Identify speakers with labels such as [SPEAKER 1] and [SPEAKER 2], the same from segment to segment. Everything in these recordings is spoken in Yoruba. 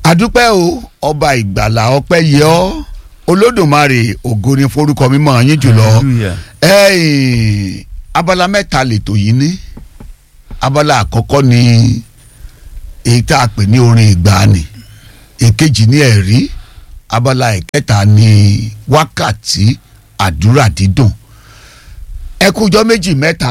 [SPEAKER 1] adúpẹ́ o ọba ìgbàlà ọpẹ́ yẹ ọ́ olódùmarè ògo ni forúkọ mímọ́ yín jùlọ
[SPEAKER 2] Hallelujah.
[SPEAKER 1] ẹ̀ẹ́n abala mẹ́ta lètò yìí ní abala àkọ́kọ́ ni èyí tá a pè ní orin ìgbàanì èkejì ní ẹ̀rí abala ìkẹta ní wákàtí àdúrà dídùn ẹkújọ méjì mẹ́ta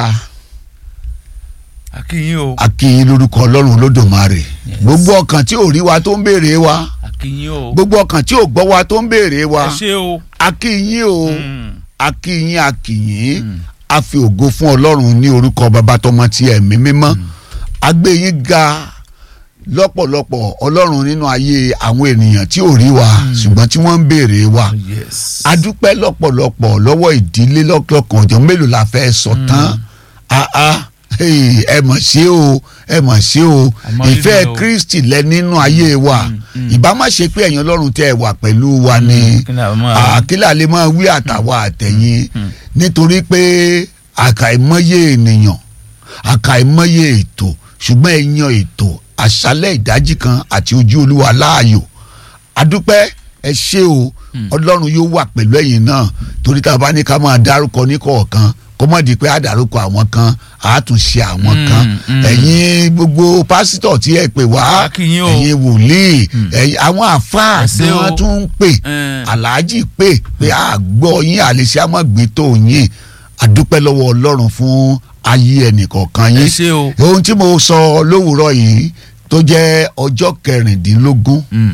[SPEAKER 2] akínyìn o
[SPEAKER 1] akínyìn lórúkọ ọlọ́run olódùmarè
[SPEAKER 2] Yes.
[SPEAKER 1] gbogbo ọkàn tí ò rí wa tó ń béèrè wa
[SPEAKER 2] akínyìn o
[SPEAKER 1] gbogbo ọkàn tí ò gbọ́ wa tó ń béèrè wa
[SPEAKER 2] ẹ ṣé o
[SPEAKER 1] akínyìn o
[SPEAKER 2] Mm.
[SPEAKER 1] akínyìn akínyìn
[SPEAKER 2] Mm.
[SPEAKER 1] a fi ògo fún ọlọ́run ní orúkọ bàbá tọmọ ti ẹ̀mí mímọ́ a gbé yín ga lọ́pọ̀lọpọ̀ ọlọ́run nínú ayé àwọn ènìyàn tí ò rí wa ṣùgbọ́n tí wọ́n ń béèrè wa
[SPEAKER 2] yes
[SPEAKER 1] a dúpẹ́ lọ́pọ̀lọpọ̀ lọ́wọ́ ìdílé lọ́kọ̀ọ̀kan ọ̀jọ̀ mélòó la fẹ́ sọ tán ah ah hey, ẹ mọ̀ sí o ẹ mọ̀ sí o
[SPEAKER 2] Àmọ́ rírì
[SPEAKER 1] ìfẹ́
[SPEAKER 2] o.
[SPEAKER 1] Kristi lẹ nínú ayé wa
[SPEAKER 2] Mm, mm.
[SPEAKER 1] ìbá má ṣe pé ẹ̀yin ọlọ́run tẹ́ ẹ wà pẹ̀lú wa ni
[SPEAKER 2] kí ni àwọn máa
[SPEAKER 1] àkílà lè máa wí àtàwọn àtẹ̀yìn
[SPEAKER 2] Mm.
[SPEAKER 1] nítorí pé àkàìmọye ènìyàn àkàìmọye ètò ṣùgbọ́n ẹ yan ètò àṣálẹ̀ ìdájí kan àti ojú olúwa láàyò adúpẹ́ ẹ ṣé o ọlọ́run yóò wà pẹ̀lú ẹ̀yin náà torí tá a bá ní ká máa dárúkọ ní kọ̀ọ̀kan kó má di pé a dárúkọ àwọn kan a tún ṣe àwọn
[SPEAKER 2] Mm,
[SPEAKER 1] kan
[SPEAKER 2] mm.
[SPEAKER 1] ẹ̀yin gbogbo pásítọ̀ tí ẹ pè wá
[SPEAKER 2] Akínyìn o.
[SPEAKER 1] ẹ̀yin wòlíì ẹ̀yin àwọn àfáà
[SPEAKER 2] Ẹ ṣé
[SPEAKER 1] tí
[SPEAKER 2] o.
[SPEAKER 1] wọ́n tún ń pè
[SPEAKER 2] Eh.
[SPEAKER 1] aláàjì pé pé a gbọ́ yín àlèṣe àmọ́gbé tó yín àdúpẹ́ lọ́wọ́ ọlọ́run fún ayé ẹnìkọ̀ọ̀kan
[SPEAKER 2] ẹ
[SPEAKER 1] yín
[SPEAKER 2] ṣé o
[SPEAKER 1] ohun tí mo sọ lówùúrọ̀ yìí tó jẹ́ ọjọ́ kẹrìndínlógún
[SPEAKER 2] Mm.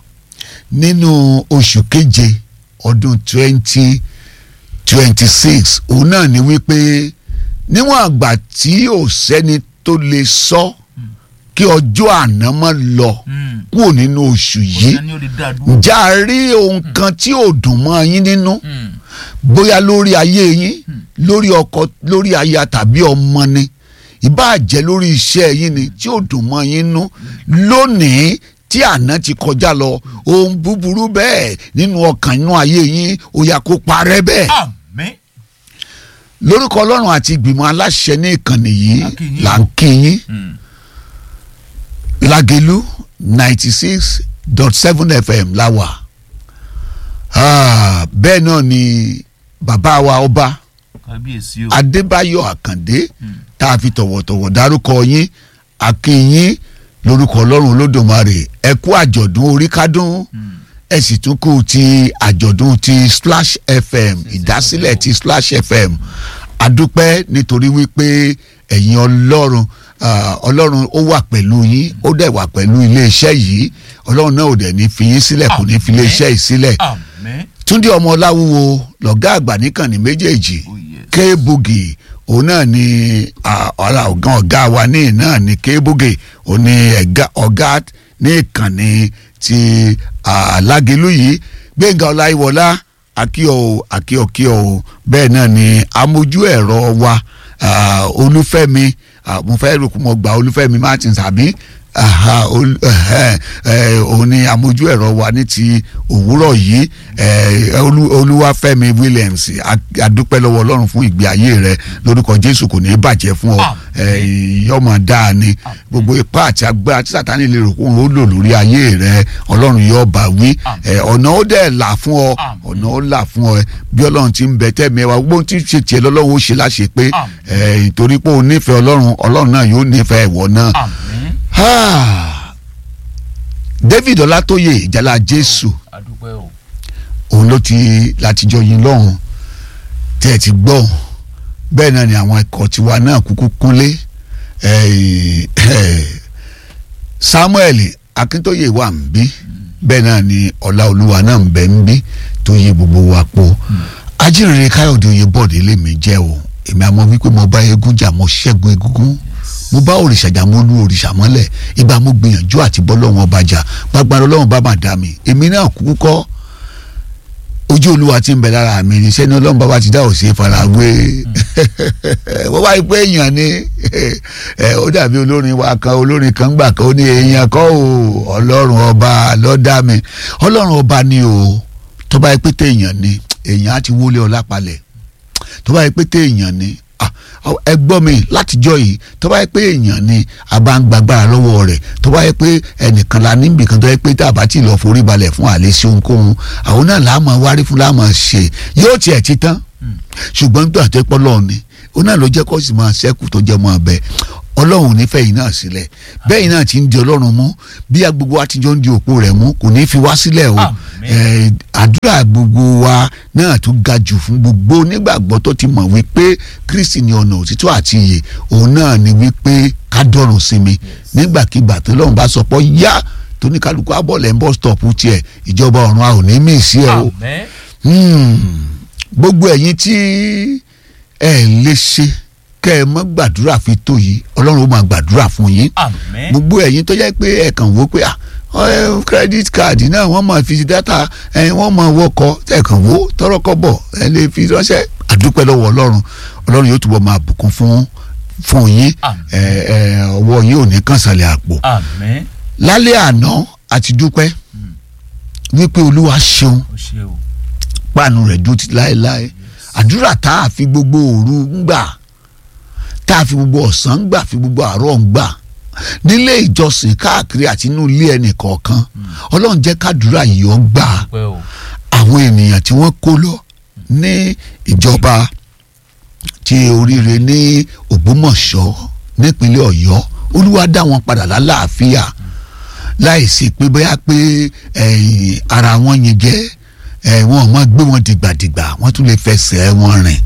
[SPEAKER 1] nínú oṣù keje ọdún twenty twenty six òun náà ni wípé níwọ̀n àgbà tí ò sẹ́ni tó lè sọ kí ọjọ́ àná má lọ
[SPEAKER 2] Mm.
[SPEAKER 1] kúrò nínú oṣù yìí
[SPEAKER 2] Ọ̀sẹ̀ ni ó lè dá dúró.
[SPEAKER 1] ǹjẹ́ a rí ohun kan tí ò dùn mọ́ yín nínú
[SPEAKER 2] Mm.
[SPEAKER 1] bóyá lórí ayé yín lórí ọkọ lórí aya tàbí ọmọ ni ìbáà jẹ́ lórí iṣẹ́ yín ni tí ò dùn mọ́ yín nú lónìí tí àná ti kọjá lọ ohun búburú bẹ́ẹ̀ nínú ọkàn inú ayé yín ó yá kó parẹ́ bẹ́ẹ̀
[SPEAKER 2] àmín
[SPEAKER 1] lórúkọ ọlọ́run àti ìgbìmọ̀ aláṣẹ ní ìkànnì yìí
[SPEAKER 2] A kí yín
[SPEAKER 1] là
[SPEAKER 2] o.
[SPEAKER 1] ń kí yín
[SPEAKER 2] Mm.
[SPEAKER 1] Lágelú ninety six dot seven fm la wà Ah, bẹ́ẹ̀ náà ni bàbá wa ọba
[SPEAKER 2] kábíyèsí o
[SPEAKER 1] Adébáyọ̀ Àkàndé
[SPEAKER 2] Mm.
[SPEAKER 1] tá a fi tọ̀wọ̀tọ̀wọ̀ dárúkọ yín akínyín lórúkọ Ọlọ́run Olódùmarè ẹ kú àjọ̀dún orí kádùn
[SPEAKER 2] Mm.
[SPEAKER 1] ẹ sì tún kú ti àjọ̀dún ti Splash FM ìdásílẹ̀ ti Splash FM adúpẹ́ nítorí wípé ẹ̀yin Ọlọ́run ah, Ọlọ́run ó wà pẹ̀lú yín ó dẹ̀ wà pẹ̀lú iléeṣẹ́ yìí Ọlọ́run náà ò dẹ̀ ní fi yín sílẹ̀ kò ní fi iléeṣẹ́ yìí sílẹ̀
[SPEAKER 2] àmín
[SPEAKER 1] Túndé ọmọ Ọláwúwo lọ̀gá àgbà níkànnì méjèèjì
[SPEAKER 2] Oh, yes.
[SPEAKER 1] K-Boogie òun náà ni ah, ọ̀la ọ̀gá ọ̀gá wa ní náà ni K-Boogie òun ni ẹ̀gá- ọ̀gá ní ìkànnì ti ah, Lágelú yìí Gbẹ̀ngà Ọláyíwọlá akíọ̀ o akíọ̀ kíọ̀ o bẹ́ẹ̀ náà ni amójú ẹ̀rọ wa ah, Olúfẹ́mi ah, mo fẹ́ rò kó mo gba Olúfẹ́mi Martins àbí aha ol- ẹhẹ, ẹ, òun ni amójú ẹ̀rọ wa ní ti òwúrọ̀ yìí ẹ, Olú- Olúwafẹ́mi Williams a- adúpẹ́ lọ́wọ́ Ọlọ́run fún ìgbé ayé rẹ lórúkọ Jésù kò ní í bàjẹ́ fún ọ ẹ, yọmọ dáa ni gbogbo ipá àti agbára tí Sátánì lè rò kóun ó lò lórí ayé rẹ Ọlọ́run yóò bá wí ẹ, ọ̀nà ó dẹ̀ là fún ọ
[SPEAKER 2] Àmín.
[SPEAKER 1] ọ̀nà ó là fún ọ ẹ, bí Ọlọ́run ti ń bẹ tẹ́mi ẹ wa gbogbo ohun tí ń ṣe tiẹ̀ lọ́lọ́run ó ṣe láṣẹ pé
[SPEAKER 2] Àmín.
[SPEAKER 1] ẹ, ìtorí pé o nífẹ̀ẹ́ Ọlọ́run Ọlọ́run náà yóò nífẹ̀ẹ́ ìwọ náà
[SPEAKER 2] àmín
[SPEAKER 1] Ah, David Ọlátóyè ìjàlá Jésù
[SPEAKER 2] adúpẹ́ o
[SPEAKER 1] òun ló ti látijọ́ yín lọ́hùn tẹ́ ẹ ti gbọ́ bẹ́ẹ̀ náà ni àwọn ẹ̀kọ́ tiwa náà kúkú kúnlé eh, eh, Samuel Akíntóyè wà ń bí bẹ́ẹ̀ náà ni Ọláolúwa náà ń bẹ ń bí tó yí gbogbo wa po ajínrere Káyọ̀dé Oyèbọ̀dé lèmi jẹ́ o èmi àmọ́ wípé mo bá eégún jà mo ṣẹ́gun egúngún mo bá òrìṣà jà mo lu òrìṣà mọ́lẹ̀ ìgbà mo gbìyànjú àti bọ́ lọ́wọ́n ọba jà gbàgbára ọlọ́run bá mà dá mi èmi náà kúkú kọ́ ojú olúwa ti ń bẹ lára mi ní sẹ́ni ọlọ́run bàbá ti dá òsè farawé wọ́n wáyé pé èèyàn ni ẹ, ó dàbí olórin wa kan olórin kan gbà kan ó ní èèyàn kọ́ o ọlọ́run ọba ló dá mi ọlọ́run ọba ni o tó bá yẹ pé téèyàn ni èèyàn á ti wọlé ọlá palẹ̀ tó bá yẹ pé téèyàn ni ah, ẹ gbọ́ mi látijọ́ yìí tó bá yẹ pé èèyàn ni a bá ń gbàgbára lọ́wọ́ rẹ̀ tó bá yẹ pé ẹnìkan la níbi kan tó yẹ pé tá a bá ti lọ forí balẹ̀ fún àlẹ́ sí ohunkóhun àwọn náà láàmú wárí fún láàmú ṣe yóò tiẹ̀ ti tán ṣùgbọ́n nígbà tó pọ́ lọ́ọ̀ ni ó náà ló jẹ́ kó sì máa ṣẹ́kù tó jẹ́ mọ́ abẹ ọlọ́run nífẹ̀ẹ́ yìí náà sílẹ̀ bẹ́ẹ̀ yìí náà ti ń di ọlọ́run mú bí gbogbo wa ti jọ ń di òpó rẹ̀ mú kò ní fi wá sílẹ̀ o
[SPEAKER 2] Àmín.
[SPEAKER 1] àdúrà gbogbo wa náà tún ga jù fún gbogbo onígbàgbọ́ tó ti mọ̀ wípé Kristi ni ọ̀nà òtítọ́ àti ìyè òun náà ni wípé ká dọ̀rùn sí mi nígbàkigbà tó lọ́run bá sọ pé yá tóníkálukú abọ́lẹ̀ ń bọ́ stọ̀pù tiẹ̀ ìjọba ọ̀run a ò ní mí sí ẹ o
[SPEAKER 2] àmín
[SPEAKER 1] Hmm. gbogbo ẹ̀yin tí ẹ lè ṣe kẹ́ ẹ mọ́ gbàdúrà fi tó yìí ọlọ́run ó máa gbàdúrà fún yín
[SPEAKER 2] àmín
[SPEAKER 1] gbogbo ẹ̀yin tó jẹ́ pé ẹ kàn wó pé ah, ẹ, credit card náà wọ́n máa fi data ẹ, wọ́n máa wọkọ̀ ẹ kàn wó tọrọ kọ́bọ̀ ẹ lè fi ránṣẹ́ àdúpẹ́ lọ́wọ́ ọlọ́run ọlọ́run yóò túbọ̀ máa bùkún fún fún yín
[SPEAKER 2] Àmín.
[SPEAKER 1] ẹ, ẹ, ọwọ́ yín ò ní kàn sàlẹ̀ àpò
[SPEAKER 2] àmín
[SPEAKER 1] lálẹ́ àná àti dúpẹ́ wípé olúwa ṣeun
[SPEAKER 2] ó ṣe o
[SPEAKER 1] páànù rẹ̀ dúró títí láéláé àdúrà tá a fi gbogbo òru ń gbà tá a fi gbogbo ọ̀sán ń gbà fi gbogbo àárọ̀ ń gbà nílé ìjọsìn káàkiri àti inú ilé ẹnì kọ̀ọ̀kan ọlọ́run jẹ́ kádùúrà yìí ó gbà
[SPEAKER 2] pẹ́ o
[SPEAKER 1] àwọn ènìyàn tí wọ́n kó lọ ní ìjọba ti oríire ní Ògbómọ̀ṣọ́ nípínlẹ̀ Ọ̀yọ́ olúwa dá wọn padà lálàáfíà láìsí pé bóyá pé ẹ̀yìn ara wọn yẹn jẹ́ ẹ̀ wọ́n máa gbé wọn dìgbàdìgbà wọ́n tún lè fẹsẹ̀ wọn rìn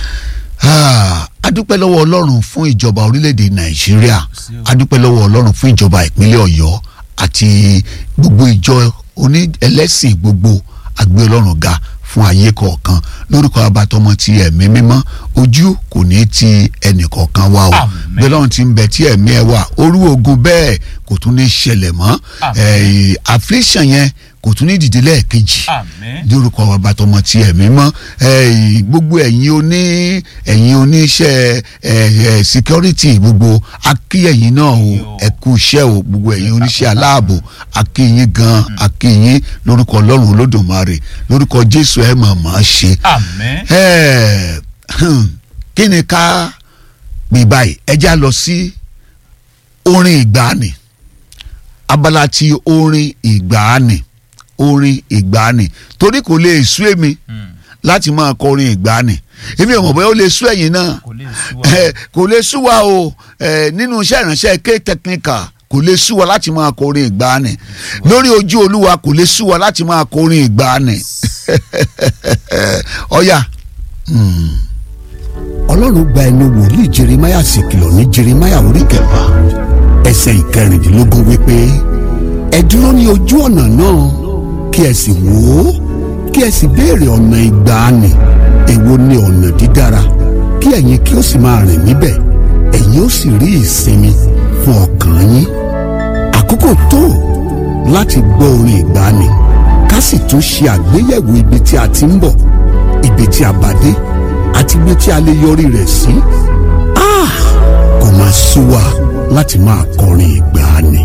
[SPEAKER 1] Ah, adúpẹ́ lọ́wọ́ ọlọ́run fún ìjọba orílẹ̀-èdè nàìjíríà
[SPEAKER 2] Sí o.
[SPEAKER 1] adúpẹ́ lọ́wọ́ ọlọ́run fún ìjọba ìpínlẹ̀ ọ̀yọ́ àti gbogbo ìjọ oní ẹlẹ́sìn gbogbo àgbé ọlọ́run ga fún ayé kọ̀ọ̀kan lórúkọ abatọmọ ti ẹ̀mí mímọ́ ojú kò ní ti ẹnì kọ̀ọ̀kan wa o
[SPEAKER 2] Àmín.
[SPEAKER 1] bí ọlọ́run ti ń bẹ tí ẹ̀mí ẹ wà orú ogun bẹ́ẹ̀ kò tún ní ṣẹlẹ̀ mọ́
[SPEAKER 2] Àmín.
[SPEAKER 1] Eh, affliction yẹn kò tún ní dìde lẹ́ẹ̀kejì
[SPEAKER 2] àmín
[SPEAKER 1] lórúkọ bàbá tọmọ tí ẹ̀mí mọ́ ẹ̀yin gbogbo ẹ̀yin oní ẹ̀yin oníṣẹ́ ẹ̀ ẹ̀ security gbogbo akíyẹ̀yìn náà o
[SPEAKER 2] Ẹ̀yin o.
[SPEAKER 1] ẹ kú iṣẹ́ o gbogbo ẹ̀yin oníṣẹ́ aláàbò akíyìn gan akíyìn lórúkọ ọlọ́run olódùmarè lórúkọ jésù ẹ̀ mọ̀ mọ́ ṣe
[SPEAKER 2] àmín
[SPEAKER 1] ẹ̀ hmm, kí ni ká pè báyìí ẹ já lọ sí orin ìgbàanì abala ti orin ìgbàanì orin ìgbàanì torí kò lè sú èmi
[SPEAKER 2] Hmm.
[SPEAKER 1] láti máa kọ orin ìgbàanì èmi ò mọ̀ bóyá ó lè sú ẹ̀yin náà
[SPEAKER 2] kò lè sú wa
[SPEAKER 1] Eh, kò lè sú wa o eh, nínú iṣẹ́ ìránṣẹ́ k technical kò lè sú wa láti máa kọ orin ìgbàanì lórí ojú olúwa kò lè sú wa láti máa kọ orin ìgbàanì ọ̀ya.
[SPEAKER 3] ọlọ́run gba ẹnu wòlíì jeremiah sì kìlọ̀ ní jeremiah orí kẹfà ẹsẹ̀ ìkẹrìndínlógún wípé ẹ dúró ní ojú ọ̀nà náà kí ẹ sì wò ó kí ẹ sì béèrè ọ̀nà ìgbàanì èwo ni ọ̀nà dídára kí ẹ̀yin kí ó sì máa rìn níbẹ̀ ẹ̀yin ó sì rí ìsinmi fún ọkàn yín àkókò tó láti gbọ́ orin ìgbàanì ká sì tún ṣe àgbéyẹ̀wò ibi tí a ti ń bọ̀ ibi tí a bá dé àti ibi tí a lè yọrí rẹ̀ sí. Ah! kò máa sú wa láti máa kọrin ìgbàanì.